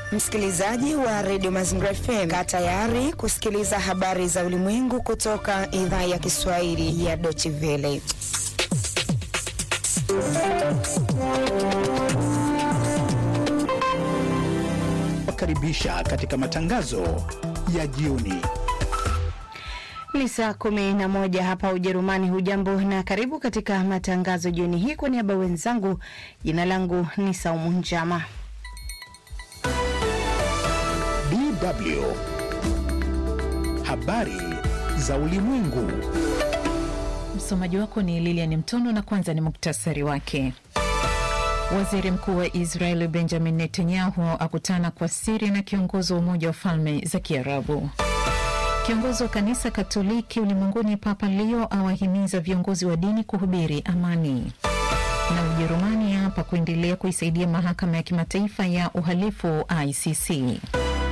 Msikilizaji wa redio Mazingira FM, kaa tayari kusikiliza habari za ulimwengu kutoka idhaa ya Kiswahili ya Deutsche Welle. Karibisha katika matangazo ya jioni. Ni saa kumi na moja hapa Ujerumani. Hujambo na karibu katika matangazo jioni hii. Kwa niaba wenzangu, jina langu ni Saumu Njama. DW habari za ulimwengu. Msomaji wako ni Lilian Mtono na kwanza ni muktasari wake. Waziri mkuu wa Israel Benjamin Netanyahu akutana kwa siri na kiongozi wa Umoja wa Falme za Kiarabu. Kiongozi wa kanisa Katoliki ulimwenguni Papa Leo awahimiza viongozi wa dini kuhubiri amani. Na Ujerumani hapa kuendelea kuisaidia mahakama ya kimataifa ya uhalifu ICC.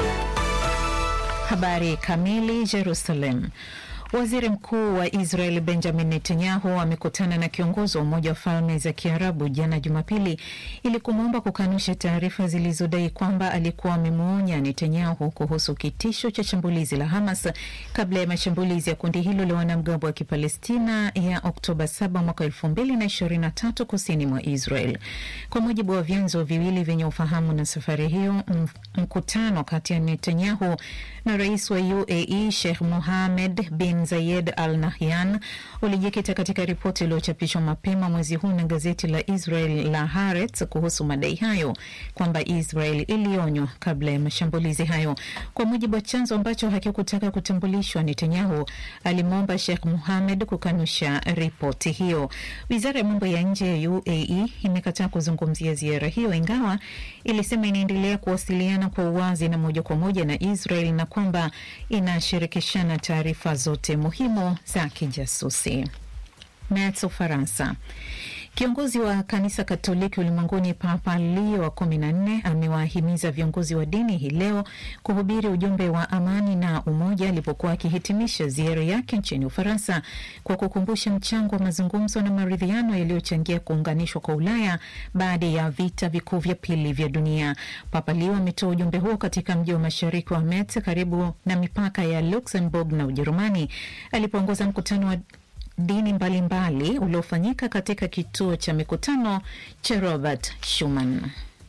Habari kamili. Jerusalem. Waziri mkuu wa Israel Benjamin Netanyahu amekutana na kiongozi wa Umoja wa Falme za Kiarabu jana Jumapili ili kumwomba kukanusha taarifa zilizodai kwamba alikuwa amemwonya Netanyahu kuhusu kitisho cha shambulizi la Hamas kabla ya mashambulizi ya kundi hilo la wanamgambo wa Kipalestina ya Oktoba 7 mwaka 2023 kusini mwa Israel. Kwa mujibu wa vyanzo viwili vyenye ufahamu na safari hiyo, mkutano kati ya Netanyahu na rais wa UAE Sheikh Mohammed bin Zayed Al Nahyan ulijikita katika ripoti iliyochapishwa mapema mwezi huu na gazeti la Israel la Haaretz kuhusu madai hayo kwamba Israel ilionywa kabla ya mashambulizi hayo. Kwa mujibu wa chanzo ambacho hakikutaka kutambulishwa, Netanyahu alimwomba Sheikh Mohammed kukanusha ripoti hiyo. Wizara ya mambo ya nje ya UAE imekataa kuzungumzia ziara hiyo, ingawa ilisema inaendelea kuwasiliana kwa uwazi na moja kwa moja na Israel na kwamba inashirikishana taarifa zote muhimu za kijasusi. Metz, Ufaransa. Kiongozi wa kanisa Katoliki ulimwenguni Papa Leo wa kumi na nne amewahimiza viongozi wa dini hii leo kuhubiri ujumbe wa amani na umoja alipokuwa akihitimisha ziara yake nchini Ufaransa kwa kukumbusha mchango wa mazungumzo na maridhiano yaliyochangia kuunganishwa kwa Ulaya baada ya vita vikuu vya pili vya dunia. Papa Leo ametoa ujumbe huo katika mji wa mashariki wa Metz karibu na mipaka ya Luxembourg na Ujerumani alipoongoza mkutano wa dini mbalimbali uliofanyika katika kituo cha mikutano cha Robert Schuman.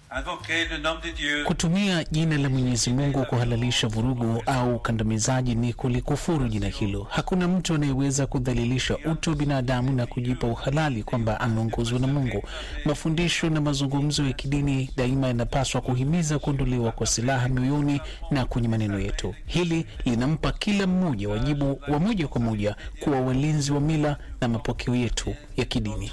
Kutumia jina la Mwenyezi Mungu kuhalalisha vurugu au ukandamizaji ni kulikufuru jina hilo. Hakuna mtu anayeweza kudhalilisha utu wa binadamu na kujipa uhalali kwamba ameongozwa na Mungu. Mafundisho na mazungumzo ya kidini daima yanapaswa kuhimiza kuondolewa kwa silaha mioyoni na kwenye maneno yetu. Hili linampa kila mmoja wajibu wa moja kwa moja kuwa walinzi wa mila na mapokeo yetu ya kidini.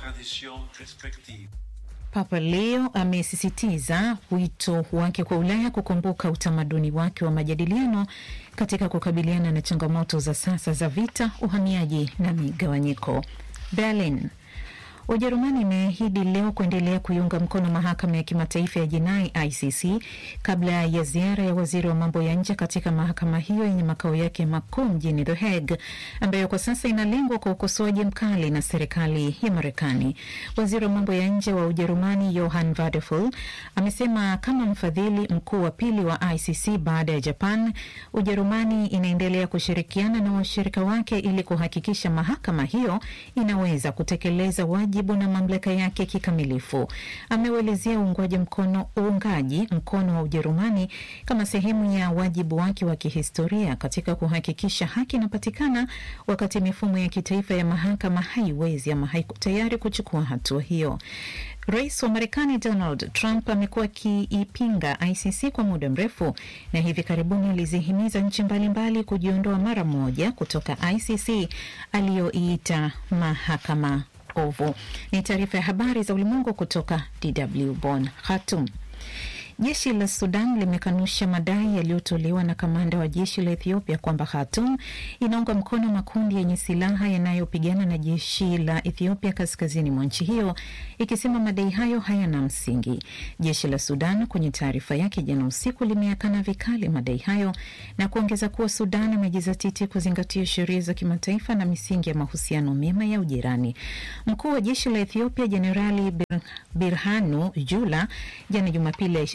Papa Leo amesisitiza wito wake kwa Ulaya kukumbuka utamaduni wake wa majadiliano katika kukabiliana na changamoto za sasa za vita, uhamiaji na migawanyiko. Berlin. Ujerumani imeahidi leo kuendelea kuiunga mkono mahakama ya kimataifa ya jinai ICC kabla ya ziara ya waziri wa mambo ya nje katika mahakama hiyo yenye makao yake makuu mjini The Hague, ambayo kwa sasa inalengwa kwa ukosoaji mkali na serikali ya Marekani. Waziri wa mambo ya nje wa Ujerumani Johann Wadephul amesema kama mfadhili mkuu wa pili wa ICC baada ya Japan, Ujerumani inaendelea kushirikiana na washirika wake ili kuhakikisha mahakama hiyo inaweza kutekeleza wajibu na mamlaka yake kikamilifu. Ameuelezea uungwaji mkono uungaji mkono wa Ujerumani kama sehemu ya wajibu wake wa kihistoria katika kuhakikisha haki inapatikana, wakati mifumo ya kitaifa ya mahakama haiwezi ama haiko tayari kuchukua hatua hiyo. Rais wa Marekani Donald Trump amekuwa akiipinga ICC kwa muda mrefu na hivi karibuni alizihimiza nchi mbalimbali kujiondoa mara moja kutoka ICC aliyoiita mahakama ovu. Ni taarifa ya habari za ulimwengu kutoka DW Bonn. Khartoum. Jeshi la Sudan limekanusha madai yaliyotolewa na kamanda wa jeshi la Ethiopia kwamba Khartoum inaunga mkono makundi yenye silaha yanayopigana na jeshi la Ethiopia kaskazini mwa nchi hiyo, ikisema madai hayo hayana msingi. Jeshi la Sudan kwenye taarifa yake jana usiku limeakana vikali madai hayo na kuongeza kuwa Sudan imejizatiti kuzingatia sheria za kimataifa na misingi ya mahusiano mema ya ujirani. Mkuu wa jeshi la Ethiopia Jenerali Bir Birhanu Jula jana Jumapili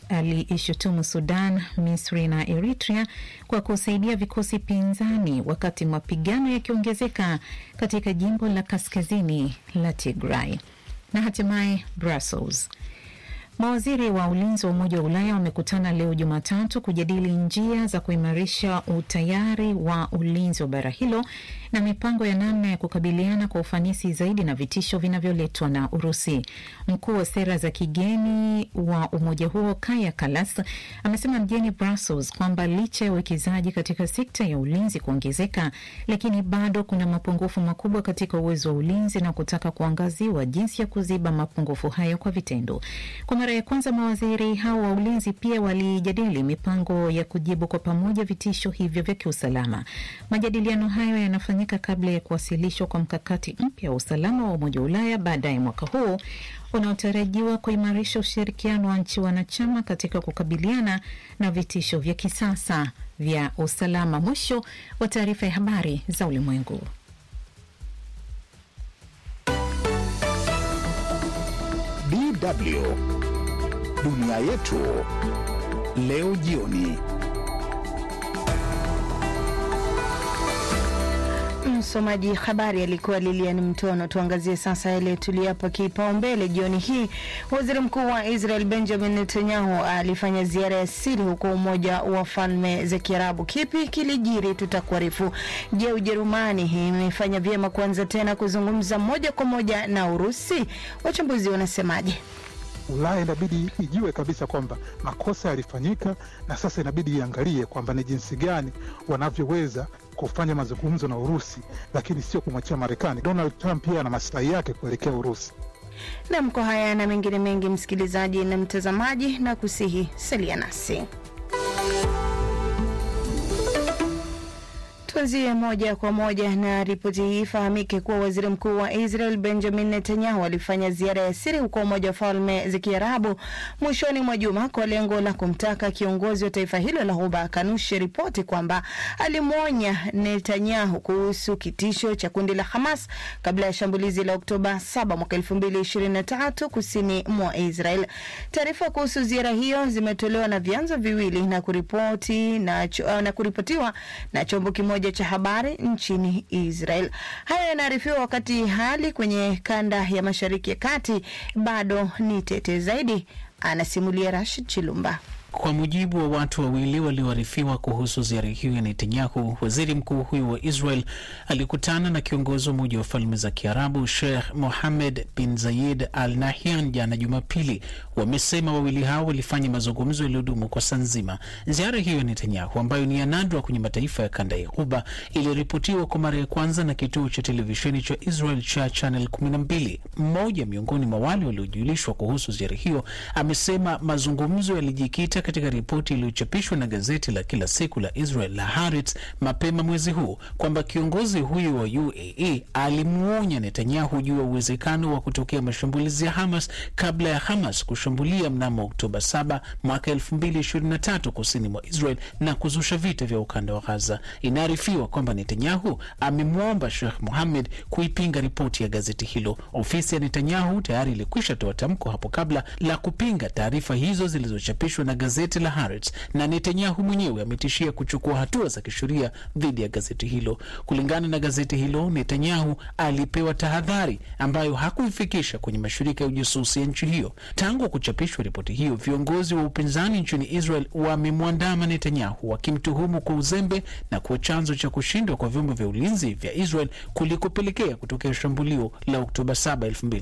aliishutumu Sudan, Misri na Eritrea kwa kusaidia vikosi pinzani wakati mapigano yakiongezeka katika jimbo la kaskazini la Tigray. Na hatimaye Brussels. Mawaziri wa ulinzi wa Umoja wa Ulaya wamekutana leo Jumatatu kujadili njia za kuimarisha utayari wa ulinzi wa bara hilo na mipango ya namna ya kukabiliana kwa ufanisi zaidi na vitisho vinavyoletwa na Urusi. Mkuu wa sera za kigeni wa umoja huo Kaja Kallas amesema mjini Brussels kwamba licha ya uwekezaji katika sekta ya ulinzi kuongezeka, lakini bado kuna mapungufu makubwa katika uwezo wa ulinzi na kutaka kuangaziwa jinsi ya kuziba mapungufu hayo kwa vitendo. Kwa mara ya kwanza mawaziri hao wa ulinzi pia walijadili mipango ya kujibu kwa pamoja vitisho hivyo vya kiusalama. Majadiliano hayo yanafanyika kabla ya kuwasilishwa kwa mkakati mpya wa usalama wa Umoja wa Ulaya baadaye mwaka huu unaotarajiwa kuimarisha ushirikiano wa nchi wanachama katika kukabiliana na vitisho vya kisasa vya usalama. Mwisho wa taarifa ya habari za ulimwengu. DW dunia yetu leo jioni. Msomaji habari alikuwa Lilian Mtono. Tuangazie sasa yale tuliyopa kipaumbele jioni hii. Waziri mkuu wa Israel Benjamin Netanyahu alifanya ziara ya siri huko Umoja wa Falme za Kiarabu. Kipi kilijiri? Tutakuarifu. Je, Ujerumani imefanya vyema kuanza tena kuzungumza moja kwa moja na Urusi? Wachambuzi wanasemaje? Ulaya inabidi ijue kabisa kwamba makosa yalifanyika, na sasa inabidi iangalie kwamba ni jinsi gani wanavyoweza kufanya mazungumzo na Urusi, lakini sio kumwachia Marekani. Donald Trump pia ana masilahi yake kuelekea Urusi. Nam, kwa haya na mengine mengi, msikilizaji na mtazamaji, na kusihi salia nasi. Tuanzie moja kwa moja na ripoti hii. Ifahamike kuwa waziri mkuu wa Israel Benjamin Netanyahu alifanya ziara ya siri huko Umoja wa Falme za Kiarabu mwishoni mwa juma kwa lengo la kumtaka kiongozi wa taifa hilo la Ghuba akanushe ripoti kwamba alimwonya Netanyahu kuhusu kitisho cha kundi la Hamas kabla ya shambulizi la Oktoba 7 mwaka 2023 kusini mwa Israel. Taarifa kuhusu ziara hiyo zimetolewa na vyanzo viwili na kuripoti na, na kuripotiwa na chombo kimoja cha habari nchini Israel. Haya yanaarifiwa wakati hali kwenye kanda ya Mashariki ya Kati bado ni tete zaidi, anasimulia Rashid Chilumba. Kwa mujibu wa watu wawili walioarifiwa kuhusu ziara hiyo ya Netanyahu, waziri mkuu huyo wa Israel alikutana na kiongozi wa Umoja wa Falme za Kiarabu Sheikh Mohammed bin Zayed Al Nahyan jana Jumapili. Wamesema wawili hao walifanya mazungumzo yaliyodumu kwa saa nzima. Ziara hiyo ya Netanyahu, ambayo ni ya nadra kwenye mataifa ya kanda ya Ghuba, iliripotiwa kwa mara ya kwanza na kituo cha televisheni cha Israel cha Channel 12. Mmoja miongoni mwa wale waliojulishwa kuhusu ziara hiyo amesema mazungumzo yalijikita katika ripoti iliyochapishwa na gazeti la kila siku la Israel la Haaretz mapema mwezi huu kwamba kiongozi huyo wa UAE alimwonya Netanyahu juu ya uwezekano wa kutokea mashambulizi ya Hamas kabla ya Hamas kushambulia mnamo Oktoba 7 mwaka 2023 kusini mwa Israel na kuzusha vita vya ukanda wa Gaza. Inaarifiwa kwamba Netanyahu amemwomba Sheikh Mohammed kuipinga ripoti ya gazeti hilo. Ofisi ya Netanyahu tayari ilikwisha toa tamko hapo kabla la kupinga taarifa hizo zilizochapishwa na gazeti la Haaretz, na Netanyahu mwenyewe ametishia kuchukua hatua za kisheria dhidi ya gazeti hilo. Kulingana na gazeti hilo, Netanyahu alipewa tahadhari ambayo hakuifikisha kwenye mashirika ya ujasusi ya nchi hiyo. Tangu kuchapishwa ripoti hiyo, viongozi wa upinzani nchini Israel wamemwandama Netanyahu wakimtuhumu kwa uzembe na kuwa chanzo cha kushindwa kwa vyombo vya ulinzi vya Israel kulikopelekea kutokea shambulio la Oktoba 7,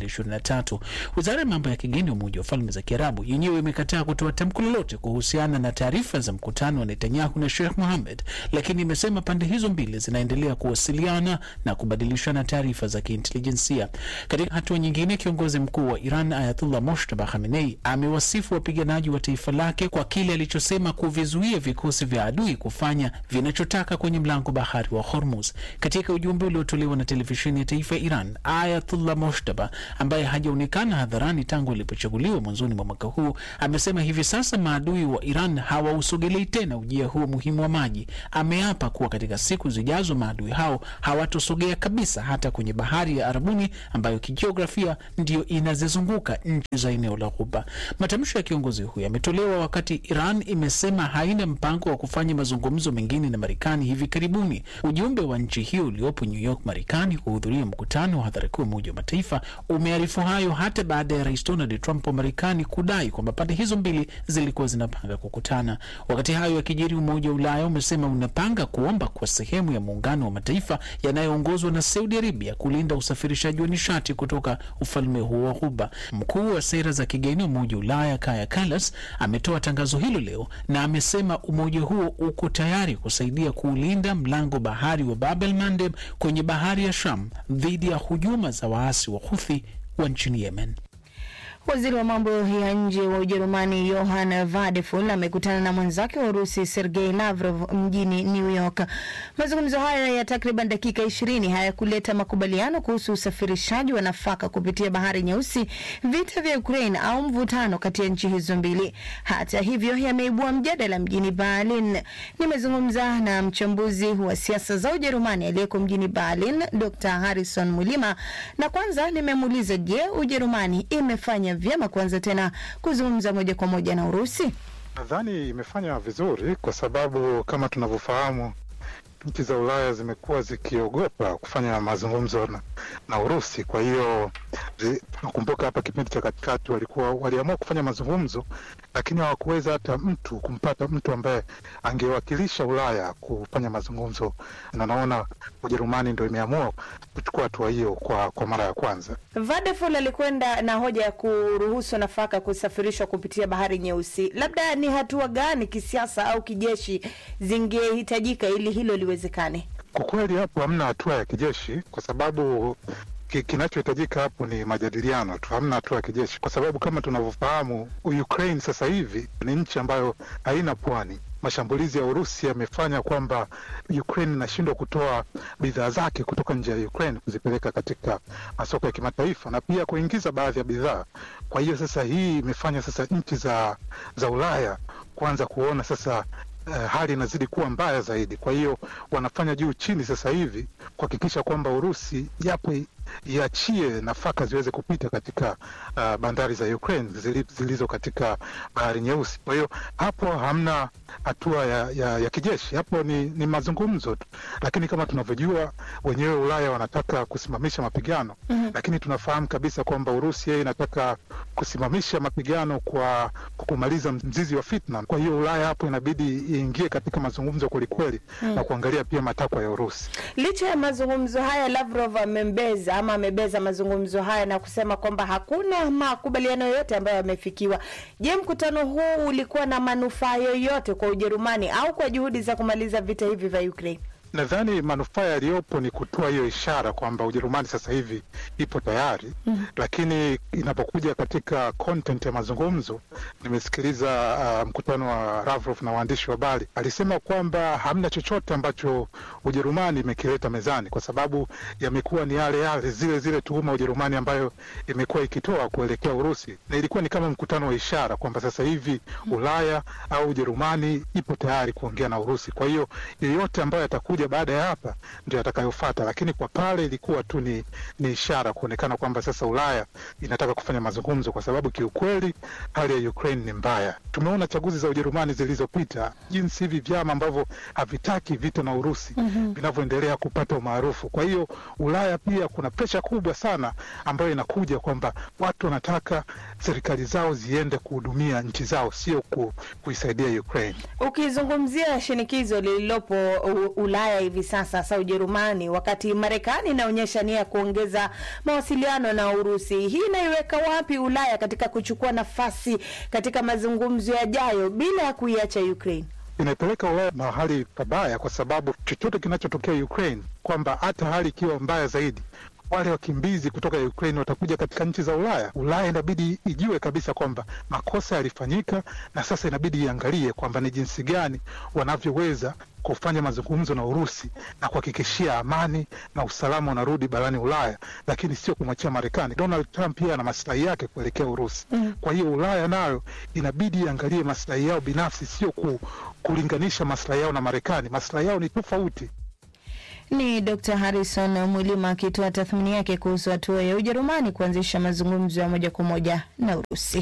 2023. Wizara ya mambo ya kigeni ya Umoja wa Falme za Kiarabu yenyewe imekataa kutoa tamko lolote kuhusiana na taarifa za mkutano wa Netanyahu na Sheikh Mohammed, lakini imesema pande hizo mbili zinaendelea kuwasiliana na kubadilishana taarifa za kiintelijensia. Katika hatua nyingine, kiongozi mkuu wa Iran Ayatullah Moshtaba Khamenei amewasifu wapiganaji wa taifa lake kwa kile alichosema kuvizuia vikosi vya adui kufanya vinachotaka kwenye mlango bahari wa Hormuz. Katika ujumbe uliotolewa na televisheni ya taifa ya Iran, Ayatullah Moshtaba ambaye hajaonekana hadharani tangu alipochaguliwa mwanzoni mwa mwaka huu amesema hivi sasa maadui maadui wa Iran hawausogelei tena ujia huo muhimu wa maji. Ameapa kuwa katika siku zijazo maadui hao hawatosogea kabisa hata kwenye bahari ya Arabuni ambayo kijiografia ndiyo inazizunguka nchi za eneo la Ghuba. Matamshi ya kiongozi huyo yametolewa wakati Iran imesema haina mpango wa kufanya mazungumzo mengine na Marekani hivi karibuni. Ujumbe wa nchi hiyo uliopo New York, Marekani, kuhudhuria mkutano wa hadhara kuu wa Umoja wa Mataifa umearifu hayo hata baada ya Rais Donald Trump wa Marekani kudai kwamba pande hizo mbili zilikuwa zinapanga kukutana. Wakati hayo yakijiri, Umoja wa Ulaya umesema unapanga kuomba kwa sehemu ya muungano wa mataifa yanayoongozwa na Saudi Arabia kulinda usafirishaji wa nishati kutoka ufalme huo wa Ghuba. Mkuu wa sera za kigeni wa Umoja wa Ulaya Kaja Kallas ametoa tangazo hilo leo na amesema umoja huo uko tayari kusaidia kuulinda mlango bahari wa Bab el Mandeb kwenye bahari ya Sham dhidi ya hujuma za waasi wa Huthi wa nchini Yemen. Waziri wa mambo ya nje wa Ujerumani Johann Vadeful amekutana na mwenzake wa Urusi Sergei Lavrov mjini New York. Mazungumzo hayo ya takriban dakika ishirini hayakuleta makubaliano kuhusu usafirishaji wa nafaka kupitia bahari Nyeusi, vita vya Ukraine au mvutano kati ya nchi hizo mbili. Hata hivyo, yameibua mjadala mjini Berlin. Nimezungumza na mchambuzi wa siasa za Ujerumani aliyeko mjini Berlin, Dr Harrison Mulima, na kwanza nimemuuliza, je, Ujerumani imefanya vyema kuanza tena kuzungumza moja kwa moja na Urusi? Nadhani imefanya vizuri kwa sababu kama tunavyofahamu nchi za Ulaya zimekuwa zikiogopa kufanya mazungumzo na, na Urusi. Kwa hiyo nakumbuka hapa kipindi cha katikati walikuwa waliamua kufanya mazungumzo, lakini hawakuweza hata mtu kumpata mtu ambaye angewakilisha Ulaya kufanya mazungumzo, na naona Ujerumani ndo imeamua kuchukua hatua hiyo kwa, kwa mara ya kwanza. Vadeful alikwenda na hoja ya kuruhusu nafaka kusafirishwa kupitia bahari Nyeusi. Labda ni hatua gani kisiasa au kijeshi zingehitajika ili hilo liwezekane? Kwa kweli hapo hamna hatua ya kijeshi kwa sababu ki, kinachohitajika hapo ni majadiliano tu, hamna hatua ya kijeshi, kwa sababu kama tunavyofahamu Ukraine sasa hivi ni nchi ambayo haina pwani. Mashambulizi ya Urusi yamefanya kwamba Ukraine inashindwa kutoa bidhaa zake kutoka nje ya Ukraine kuzipeleka katika masoko ya kimataifa na pia kuingiza baadhi ya bidhaa. Kwa hiyo sasa hii imefanya sasa nchi za, za Ulaya kuanza kuona sasa Uh, hali inazidi kuwa mbaya zaidi. Kwa hiyo wanafanya juu chini sasa hivi kuhakikisha kwamba Urusi yapo iachie nafaka ziweze kupita katika uh, bandari za Ukraine zilizo katika bahari Nyeusi. Kwa hiyo hapo hamna hatua ya, ya, ya kijeshi, hapo ni, ni mazungumzo tu, lakini kama tunavyojua wenyewe Ulaya wanataka kusimamisha mapigano mm -hmm. Lakini tunafahamu kabisa kwamba Urusi yeye inataka kusimamisha mapigano kwa kumaliza mzizi wa fitna. Kwa hiyo Ulaya hapo inabidi iingie katika mazungumzo kwelikweli mm -hmm. na kuangalia pia matakwa ya Urusi. Licha ya mazungumzo haya, Lavrov amembeza ama amebeza mazungumzo haya na kusema kwamba hakuna makubaliano yoyote ambayo yamefikiwa. Je, mkutano huu ulikuwa na manufaa yoyote kwa Ujerumani au kwa juhudi za kumaliza vita hivi vya Ukraine? Nadhani manufaa yaliyopo ni kutoa hiyo ishara kwamba Ujerumani sasa hivi ipo tayari mm -hmm. Lakini inapokuja katika content ya mazungumzo, nimesikiliza uh, mkutano wa Lavrov na waandishi wa habari, alisema kwamba hamna chochote ambacho Ujerumani imekileta mezani, kwa sababu yamekuwa ni yale yale zile zile tuhuma Ujerumani ambayo imekuwa ikitoa kuelekea Urusi, na ilikuwa ni kama mkutano wa ishara kwamba sasa hivi Ulaya au Ujerumani ipo tayari kuongea na Urusi. Kwa hiyo yeyote ambayo atakuja baada ya hapa ndio atakayofata, lakini kwa pale ilikuwa tu ni, ni ishara kuonekana kwamba sasa Ulaya inataka kufanya mazungumzo, kwa sababu kiukweli hali ya Ukraine ni mbaya. Tumeona chaguzi za Ujerumani zilizopita, jinsi hivi vyama ambavyo havitaki vita na Urusi vinavyoendelea mm -hmm. kupata umaarufu. Kwa hiyo Ulaya pia kuna presha kubwa sana ambayo inakuja kwamba watu wanataka serikali zao ziende kuhudumia nchi zao, sio ku, kuisaidia Ukraine. Ukizungumzia shinikizo lililopo Ulaya hivi sasa, hasa Ujerumani, wakati Marekani inaonyesha nia ya kuongeza mawasiliano na Urusi, hii inaiweka wapi Ulaya katika kuchukua nafasi katika mazungumzo yajayo bila ya kuiacha Ukraine? Inaipeleka Ulaya mahali pabaya, kwa sababu chochote kinachotokea Ukraine, kwamba hata hali ikiwa mbaya zaidi wale wakimbizi kutoka Ukraine watakuja katika nchi za Ulaya. Ulaya inabidi ijue kabisa kwamba makosa yalifanyika, na sasa inabidi iangalie kwamba ni jinsi gani wanavyoweza kufanya mazungumzo na Urusi na kuhakikishia amani na usalama unarudi barani Ulaya, lakini sio kumwachia Marekani. Donald Trump pia ana maslahi yake kuelekea Urusi. Mm. Kwa hiyo Ulaya nayo inabidi iangalie maslahi yao binafsi, sio ku, kulinganisha maslahi yao na Marekani. Maslahi yao ni tofauti. Ni Dr Harrison Mwilima akitoa tathmini yake kuhusu hatua ya Ujerumani kuanzisha mazungumzo ya moja kwa moja na Urusi.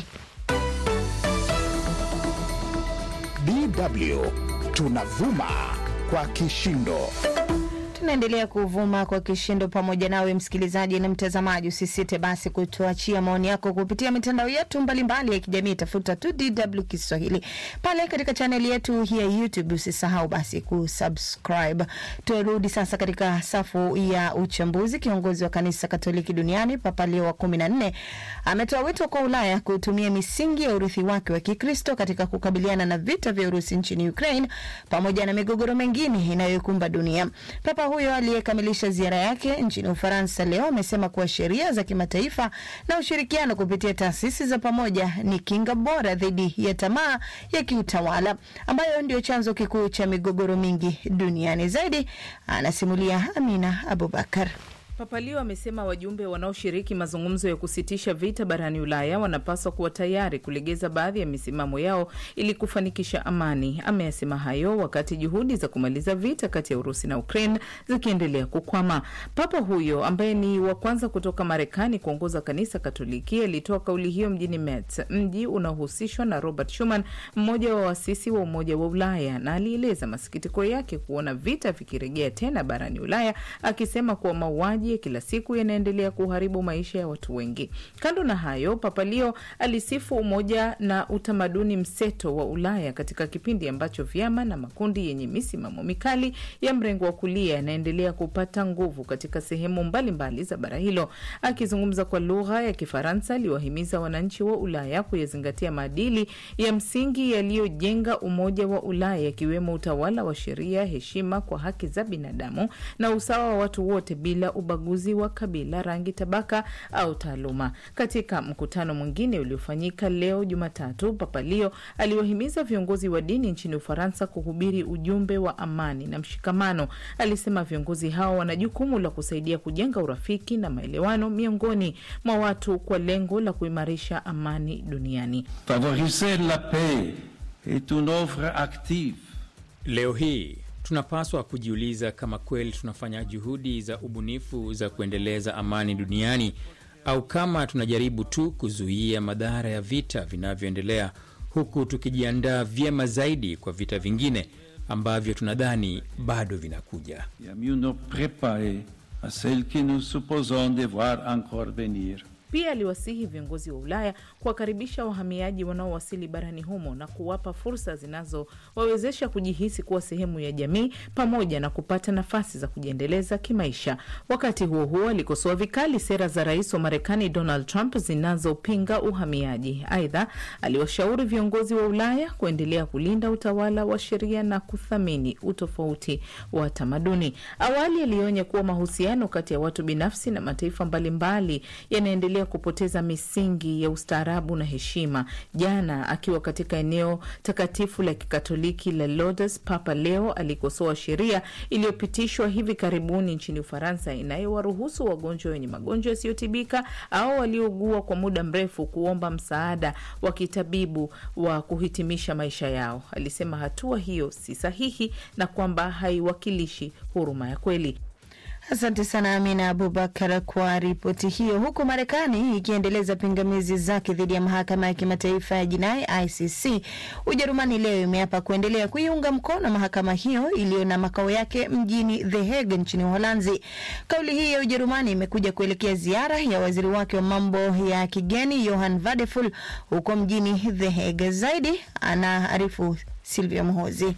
DW tunavuma kwa kishindo. Tunaendelea kuvuma kwa kishindo pamoja nawe msikilizaji na mtazamaji. Usisite basi kutuachia maoni yako kupitia mitandao yetu mbalimbali ya kijamii, tafuta tu DW Kiswahili pale katika chaneli yetu ya YouTube. Usisahau basi kusubscribe. Turudi sasa katika safu ya uchambuzi. Kiongozi wa kanisa Katoliki duniani Papa Leo wa kumi na nne ametoa wito kwa Ulaya kutumia misingi ya urithi wake wa Kikristo katika kukabiliana na vita vya Urusi nchini Ukraine pamoja na migogoro mengine inayoikumba dunia. Papa huyo aliyekamilisha ziara yake nchini Ufaransa leo amesema kuwa sheria za kimataifa na ushirikiano kupitia taasisi za pamoja ni kinga bora dhidi ya tamaa ya kiutawala ambayo ndio chanzo kikuu cha migogoro mingi duniani. Zaidi anasimulia Amina Abubakar. Papa Leo amesema wajumbe wanaoshiriki mazungumzo ya kusitisha vita barani Ulaya wanapaswa kuwa tayari kulegeza baadhi ya misimamo yao ili kufanikisha amani. Ameyasema hayo wakati juhudi za kumaliza vita kati ya Urusi na Ukraine zikiendelea kukwama. Papa huyo ambaye ni wa kwanza kutoka Marekani kuongoza kanisa Katoliki alitoa kauli hiyo mjini Metz, mji unaohusishwa na Robert Schuman, mmoja wa waasisi wa Umoja wa Ulaya, na alieleza masikitiko yake kuona vita vikirejea tena barani Ulaya, akisema kuwa mauaji ya kila siku yanaendelea kuharibu maisha ya watu wengi. Kando na hayo, Papa Leo alisifu umoja na utamaduni mseto wa Ulaya katika kipindi ambacho vyama na makundi yenye misimamo mikali ya mrengo wa kulia yanaendelea kupata nguvu katika sehemu mbalimbali mbali za bara hilo. Akizungumza kwa lugha ya Kifaransa, aliwahimiza wananchi wa Ulaya kuyazingatia maadili ya msingi yaliyojenga umoja wa Ulaya, yakiwemo utawala wa sheria, heshima kwa haki za binadamu na usawa wa watu wote bila ubaguzi wa kabila, rangi, tabaka au taaluma. Katika mkutano mwingine uliofanyika leo Jumatatu, Papa Leo aliwahimiza viongozi wa dini nchini Ufaransa kuhubiri ujumbe wa amani na mshikamano. Alisema viongozi hao wana jukumu la kusaidia kujenga urafiki na maelewano miongoni mwa watu kwa lengo la kuimarisha amani duniani. Favoriser la paix est une oeuvre active. Leo hii tunapaswa kujiuliza kama kweli tunafanya juhudi za ubunifu za kuendeleza amani duniani au kama tunajaribu tu kuzuia madhara ya vita vinavyoendelea huku tukijiandaa vyema zaidi kwa vita vingine ambavyo tunadhani bado vinakuja. Et à mieux nous préparer à celles que nous supposons devoir encore venir. Pia aliwasihi viongozi wa Ulaya kuwakaribisha wahamiaji wanaowasili barani humo na kuwapa fursa zinazowawezesha kujihisi kuwa sehemu ya jamii pamoja na kupata nafasi za kujiendeleza kimaisha. Wakati huo huo, alikosoa vikali sera za rais wa Marekani Donald Trump zinazopinga uhamiaji. Aidha, aliwashauri viongozi wa Ulaya kuendelea kulinda utawala wa sheria na kuthamini utofauti wa tamaduni. Awali alionya kuwa mahusiano kati ya watu binafsi na mataifa mbalimbali yanaendelea kupoteza misingi ya ustaarabu na heshima. Jana akiwa katika eneo takatifu la kikatoliki la Lourdes, Papa Leo alikosoa sheria iliyopitishwa hivi karibuni nchini Ufaransa inayowaruhusu wagonjwa wenye magonjwa yasiyotibika au waliougua kwa muda mrefu kuomba msaada wa kitabibu wa kuhitimisha maisha yao. Alisema hatua hiyo si sahihi na kwamba haiwakilishi huruma ya kweli. Asante sana Amina Abubakar kwa ripoti hiyo. Huku Marekani ikiendeleza pingamizi zake dhidi ya mahakama ya kimataifa ya jinai ICC, Ujerumani leo imeapa kuendelea kuiunga mkono mahakama hiyo iliyo na makao yake mjini The Hague nchini Uholanzi. Kauli hii ya Ujerumani imekuja kuelekea ziara ya waziri wake wa mambo ya kigeni Johann Vadeful huko mjini The Hague. Zaidi anaarifu Silvia Mhozi.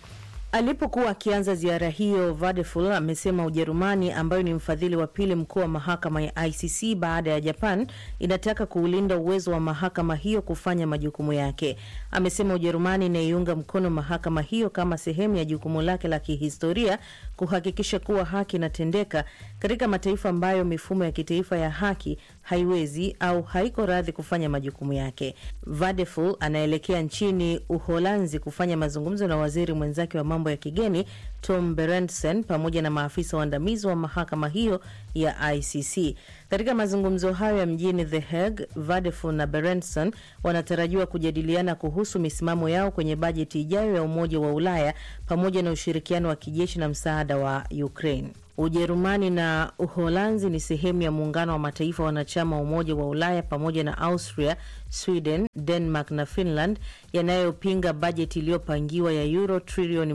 Alipokuwa akianza ziara hiyo, Vadeful amesema Ujerumani, ambayo ni mfadhili wa pili mkuu wa mahakama ya ICC baada ya Japan, inataka kuulinda uwezo wa mahakama hiyo kufanya majukumu yake. Amesema Ujerumani inaiunga mkono mahakama hiyo kama sehemu ya jukumu lake la kihistoria kuhakikisha kuwa haki inatendeka katika mataifa ambayo mifumo ya kitaifa ya haki haiwezi au haiko radhi kufanya majukumu yake. Vadeful anaelekea nchini Uholanzi kufanya mazungumzo na waziri mwenzake wa mambo ya kigeni Tom Berendsen pamoja na maafisa waandamizi wa mahakama hiyo ya ICC. Katika mazungumzo hayo ya mjini The Hague, Vadeful na Berendsen wanatarajiwa kujadiliana kuhusu misimamo yao kwenye bajeti ijayo ya Umoja wa Ulaya pamoja na ushirikiano wa kijeshi na msaada wa Ukraine. Ujerumani na Uholanzi ni sehemu ya muungano wa mataifa wanachama wa Umoja wa Ulaya pamoja na Austria, Sweden, Denmark na Finland yanayopinga bajeti iliyopangiwa ya euro trilioni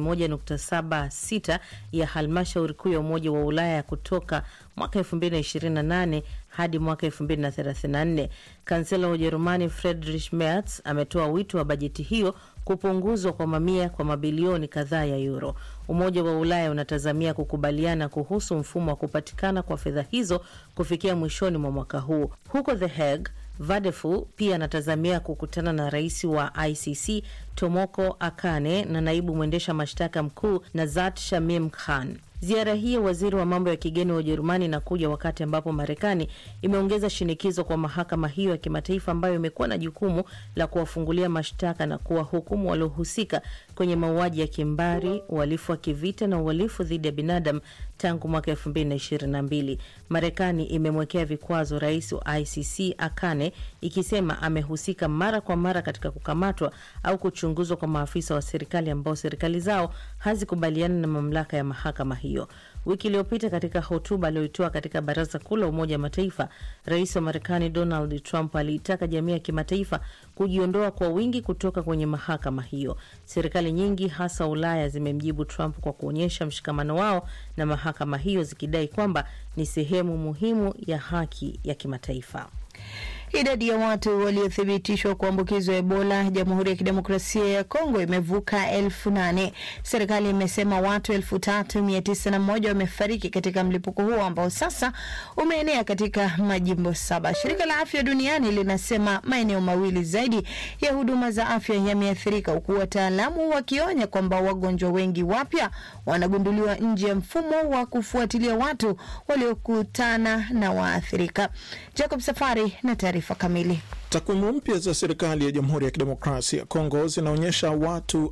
1.76 ya halmashauri kuu ya Umoja wa Ulaya kutoka mwaka 2028 hadi mwaka 2034. Kansela wa Ujerumani Friedrich Merz ametoa wito wa bajeti hiyo kupunguzwa kwa mamia kwa mabilioni kadhaa ya euro. Umoja wa Ulaya unatazamia kukubaliana kuhusu mfumo wa kupatikana kwa fedha hizo kufikia mwishoni mwa mwaka huu. Huko The Hague, Vadeful pia anatazamia kukutana na rais wa ICC Tomoko Akane na naibu mwendesha mashtaka mkuu Nazat Shamim Khan. Ziara hii ya waziri wa mambo ya kigeni wa Ujerumani inakuja wakati ambapo Marekani imeongeza shinikizo kwa mahakama hiyo ya kimataifa ambayo imekuwa na jukumu la kuwafungulia mashtaka na kuwahukumu waliohusika kwenye mauaji ya kimbari, uhalifu wa kivita na uhalifu dhidi ya binadamu tangu mwaka elfu mbili na ishirini na mbili. Marekani imemwekea vikwazo rais wa ICC Akane ikisema amehusika mara kwa mara katika kukamatwa au kuchunguzwa kwa maafisa wa serikali ambao serikali zao hazikubaliana na mamlaka ya mahakama hiyo. Wiki iliyopita katika hotuba aliyoitoa katika Baraza Kuu la Umoja wa Mataifa, rais wa Marekani Donald Trump aliitaka jamii ya kimataifa kujiondoa kwa wingi kutoka kwenye mahakama hiyo. Serikali nyingi hasa Ulaya zimemjibu Trump kwa kuonyesha mshikamano wao na mahakama hiyo, zikidai kwamba ni sehemu muhimu ya haki ya kimataifa. Idadi ya watu waliothibitishwa kuambukizwa Ebola Jamhuri ya Kidemokrasia ya Kongo imevuka elfu nane. Serikali imesema watu elfu tatu mia tisa na moja wamefariki katika mlipuko huo ambao sasa umeenea katika majimbo saba. Shirika la Afya Duniani linasema maeneo mawili zaidi ya huduma za afya yameathirika, huku wataalamu wakionya kwamba wagonjwa wengi wapya wanagunduliwa nje ya mfumo wa kufuatilia watu waliokutana na waathirika. Jacob Safari na taarifa kamili. Takwimu mpya za serikali ya Jamhuri ya Kidemokrasia ya Kongo zinaonyesha watu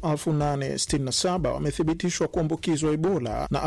867 wamethibitishwa kuambukizwa Ebola na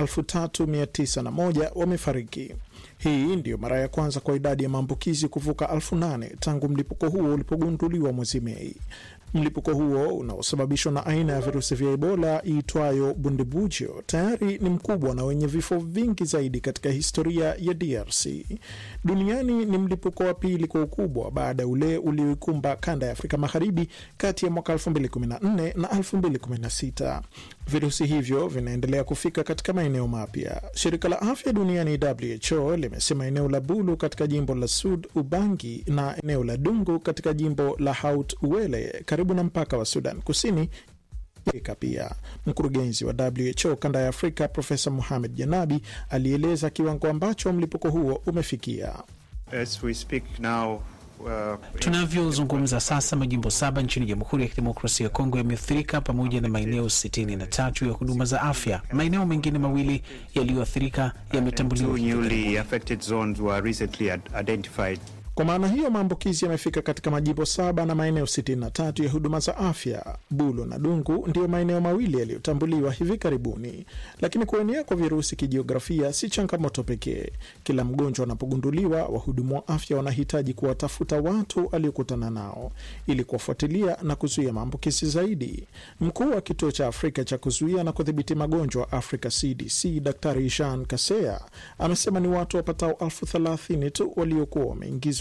3901 wamefariki. Hii ndiyo mara ya kwanza kwa idadi ya maambukizi kuvuka elfu nane tangu mlipuko huo ulipogunduliwa mwezi Mei. Mlipuko huo unaosababishwa na aina ya virusi vya Ebola iitwayo Bundibugyo tayari ni mkubwa na wenye vifo vingi zaidi katika historia ya DRC. Duniani ni mlipuko wa pili kwa ukubwa baada ya ule ulioikumba kanda ya Afrika Magharibi kati ya mwaka 2014 na 2016. Virusi hivyo vinaendelea kufika katika maeneo mapya. Shirika la afya duniani WHO limesema eneo la Bulu katika jimbo la Sud Ubangi na eneo la Dungu katika jimbo la Haut Uele karibu na mpaka wa Sudan Kusini Afrika pia. Mkurugenzi wa WHO kanda ya Afrika Profesa Muhamed Janabi alieleza kiwango ambacho mlipuko huo umefikia. As we speak now, uh, Tunavyozungumza sasa, majimbo saba nchini Jamhuri ya Kidemokrasia ya Kongo yameathirika pamoja na maeneo sitini na tatu ya huduma za afya. Maeneo mengine mawili yaliyoathirika yametambuliwa two hivi newly karibuni. affected zones were recently ad- identified. Kwa maana hiyo maambukizi yamefika katika majimbo saba na maeneo 63 ya huduma za afya. Bulo na Dungu ndiyo maeneo mawili yaliyotambuliwa hivi karibuni. Lakini kuenea kwa virusi kijiografia si changamoto pekee. Kila mgonjwa anapogunduliwa, wahudumu wa afya wanahitaji kuwatafuta watu aliokutana nao ili kuwafuatilia na kuzuia maambukizi zaidi. Mkuu wa kituo cha Afrika cha kuzuia na kudhibiti magonjwa Africa CDC, Daktari Jean Kaseya amesema ni watu wapatao elfu thelathini tu waliokuwa wameingizwa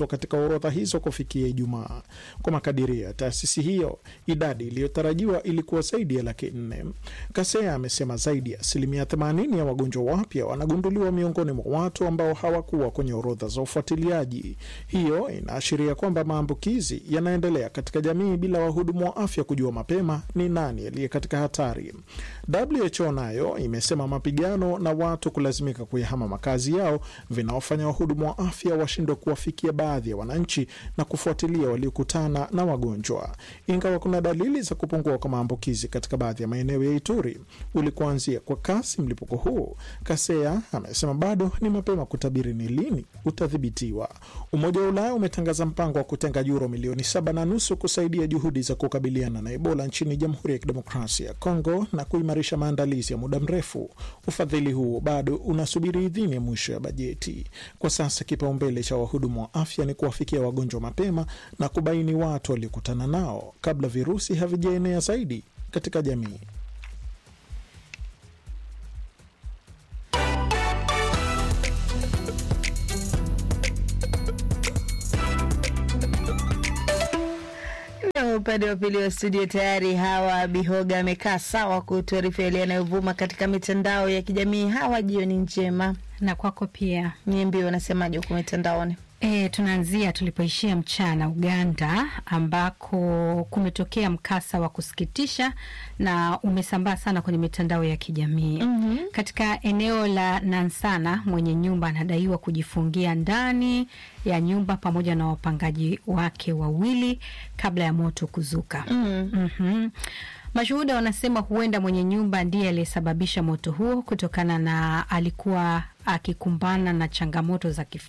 kuongezwa katika orodha hizo kufikia Ijumaa. Kwa makadirio ya taasisi hiyo, idadi iliyotarajiwa ilikuwa zaidi ya laki nne. Kasea amesema zaidi ya asilimia 80 ya wagonjwa wapya wanagunduliwa miongoni mwa watu ambao hawakuwa kwenye orodha za ufuatiliaji. Hiyo inaashiria kwamba maambukizi yanaendelea katika jamii bila wahudumu wa afya kujua mapema ni nani aliye katika hatari. WHO nayo imesema mapigano na watu kulazimika kuyahama makazi yao vinaofanya wahudumu wa afya washindwe kuwafikia baadhi ya wananchi na kufuatilia waliokutana na wagonjwa. Ingawa kuna dalili za kupungua kwa maambukizi katika baadhi ya maeneo ya Ituri ulikuanzia kwa kasi mlipuko huu, Kasea amesema bado ni mapema kutabiri ni lini utadhibitiwa. Umoja wa Ulaya umetangaza mpango wa kutenga yuro milioni saba na nusu kusaidia juhudi za kukabiliana na Ebola nchini Jamhuri ya Kidemokrasia ya Kongo na kuimarisha maandalizi ya muda mrefu. Ufadhili huo bado unasubiri idhini ya mwisho ya bajeti. Kwa sasa kipaumbele cha wahudumu wa afya ni kuwafikia wagonjwa mapema na kubaini watu waliokutana nao kabla virusi havijaenea zaidi katika jamii. Na upande wa pili wa studio tayari Hawa Bihoga amekaa sawa kutuarifu yale yanayovuma katika mitandao ya kijamii. Hawa, jioni njema. Na kwako pia. Niambie, wanasemaje huko mitandaoni? E, tunaanzia tulipoishia mchana Uganda, ambako kumetokea mkasa wa kusikitisha na umesambaa sana kwenye mitandao ya kijamii mm -hmm. Katika eneo la Nansana, mwenye nyumba anadaiwa kujifungia ndani ya nyumba pamoja na wapangaji wake wawili kabla ya moto kuzuka. mm. Mm -hmm. Mashuhuda wanasema huenda mwenye nyumba ndiye aliyesababisha moto huo kutokana na alikuwa akikumbana na changamoto za kif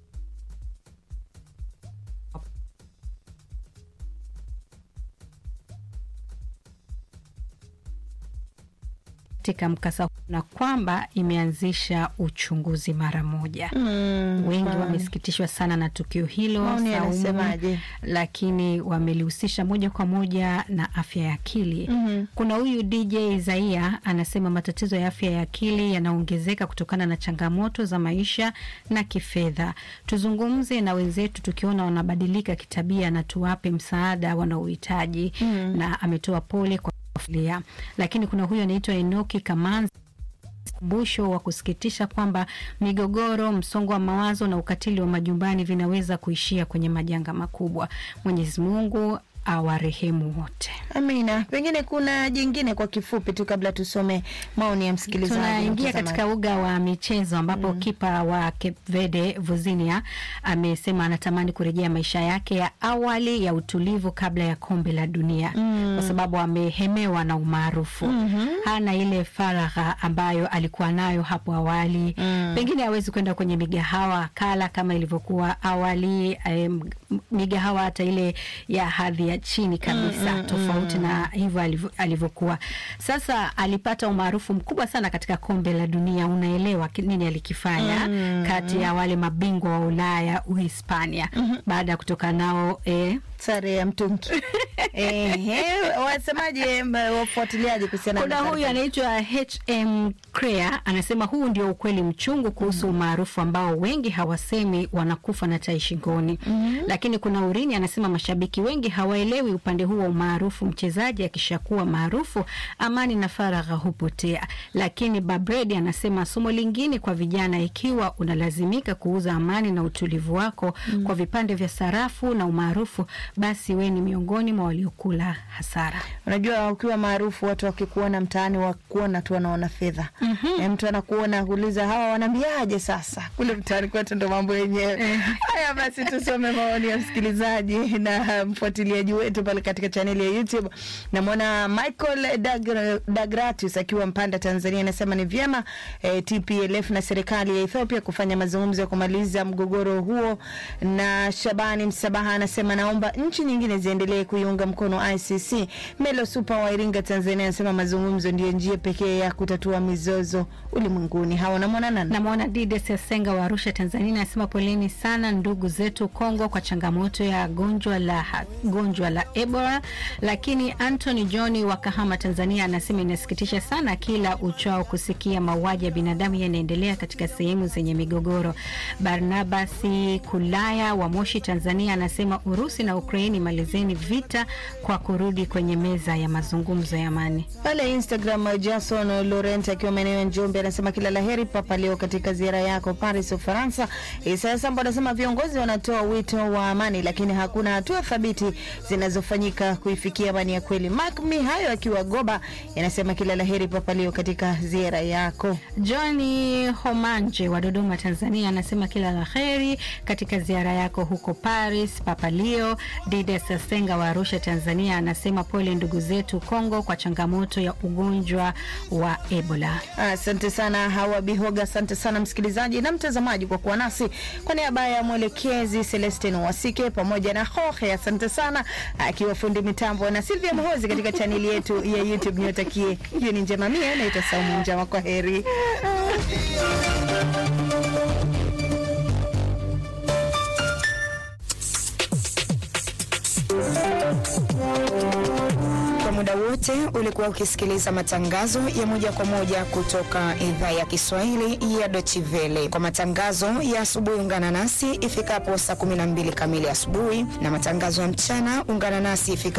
katika mkasa huu na kwamba imeanzisha uchunguzi mara moja. Mm, wengi wamesikitishwa sana na tukio hilo Saumu, lakini wamelihusisha moja kwa moja na afya ya akili. mm -hmm. Kuna huyu DJ Isaia anasema matatizo ya afya ya akili yanaongezeka kutokana na changamoto za maisha na kifedha. Tuzungumze na wenzetu tukiona wanabadilika kitabia na tuwape msaada wanaohitaji. mm -hmm. na ametoa pole kwa familia. Lakini kuna huyu anaitwa Enoki Kamanzi kumbusho wa kusikitisha kwamba migogoro, msongo wa mawazo na ukatili wa majumbani vinaweza kuishia kwenye majanga makubwa. Mwenyezi Mungu awarehemu wote. Amina. Pengine kuna jingine kwa kifupi tu kabla tusome maoni ya msikilizaji. Tunaingia katika uga wa michezo ambapo mm. kipa wa Cape Verde Vuzinia amesema anatamani kurejea maisha yake ya awali ya utulivu kabla ya kombe la dunia mm. kwa sababu amehemewa na umaarufu mm -hmm. hana ile faragha ambayo alikuwa nayo hapo awali mm. pengine hawezi kwenda kwenye migahawa kala kama ilivyokuwa awali um, migahawa hata ile ya hadhi ya chini kabisa mm, tofauti mm, na hivyo alivyokuwa. Sasa alipata umaarufu mkubwa sana katika kombe la dunia. Unaelewa nini alikifanya mm, kati ya wale mabingwa wa Ulaya, Uhispania mm -hmm. baada ya kutoka nao eh, sare ya mtungi eh, wasemaje wafuatiliaji kuhusiana kuna huyu anaitwa HM Crea anasema huu ndio ukweli mchungu kuhusu umaarufu ambao wengi hawasemi wanakufa na tai shingoni. mm -hmm. Lakini kuna Urini anasema mashabiki wengi hawaelewi upande huu wa umaarufu. Mchezaji akishakuwa maarufu, amani na faragha hupotea. Lakini Babredi anasema somo lingine kwa vijana, ikiwa unalazimika kuuza amani na utulivu wako mm -hmm. kwa vipande vya sarafu na umaarufu, basi we ni miongoni mwa waliokula hasara. Unajua, ukiwa maarufu watu wakikuona mtaani wakuona tu wanaona fedha mm -hmm. E, mtu anakuona kuuliza hawa wanaambiaje? Sasa kule mtaani kwetu ndo mambo yenyewe haya. Basi tusome maoni ya msikilizaji na mfuatiliaji wetu pale katika chaneli ya YouTube. Namwona Michael Dagratius akiwa Mpanda, Tanzania, anasema ni vyema eh, TPLF na serikali ya Ethiopia kufanya mazungumzo ya kumaliza mgogoro huo. Na Shabani Msabaha anasema naomba nchi nyingine ziendelee kuiunga mkono ICC. Melo Super wa Iringa, Tanzania anasema mazungumzo ndiyo njia pekee ya kutatua mizozo ulimwenguni. Hawa namwona nani? Namwona Dides Yasenga wa Arusha, Tanzania anasema poleni sana ndugu zetu Kongo kwa changamoto ya gonjwa la gonjwa la Ebola. Lakini Anthony John wa Kahama, Tanzania anasema inasikitisha sana kila uchao kusikia mauaji ya binadamu yanaendelea katika sehemu zenye migogoro. Barnabasi Kulaya wa Moshi, Tanzania anasema Urusi na Ukraini malizeni vita kwa kurudi kwenye meza ya mazungumzo ya amani. Pale Instagram, Jason Laurent akiwa maeneo ya Njombe anasema kila laheri Papa Leo katika ziara yako Paris, Ufaransa. Isaya Sambo anasema viongozi wanatoa wito wa amani, lakini hakuna hatua thabiti zinazofanyika kuifikia amani ya kweli. Mark Mihayo akiwa Goba anasema kila laheri Papa Leo katika ziara yako. Johnny Homanje wa Dodoma, Tanzania anasema kila laheri katika ziara yako huko Paris, Papa Leo. Dides Senga wa Arusha, Tanzania anasema pole ndugu zetu Kongo kwa changamoto ya ugonjwa wa Ebola. Asante sana Hawa Bihoga, asante sana msikilizaji na mtazamaji kwa kuwa nasi. Kwa niaba ya mwelekezi Celestin Wasike pamoja na Hohe, asante sana akiwa fundi mitambo na Silvia Mohozi katika chaneli yetu ya YouTube. Niwatakie jioni njema. Mie naitwa Saumu Njama, kwa heri. Kwa muda wote ulikuwa ukisikiliza matangazo ya moja kwa moja kutoka idhaa ya Kiswahili ya Deutsche Welle. Kwa matangazo ya asubuhi, ungana nasi ifikapo saa 12 kamili asubuhi, na matangazo ya mchana ungana nasi ifikapo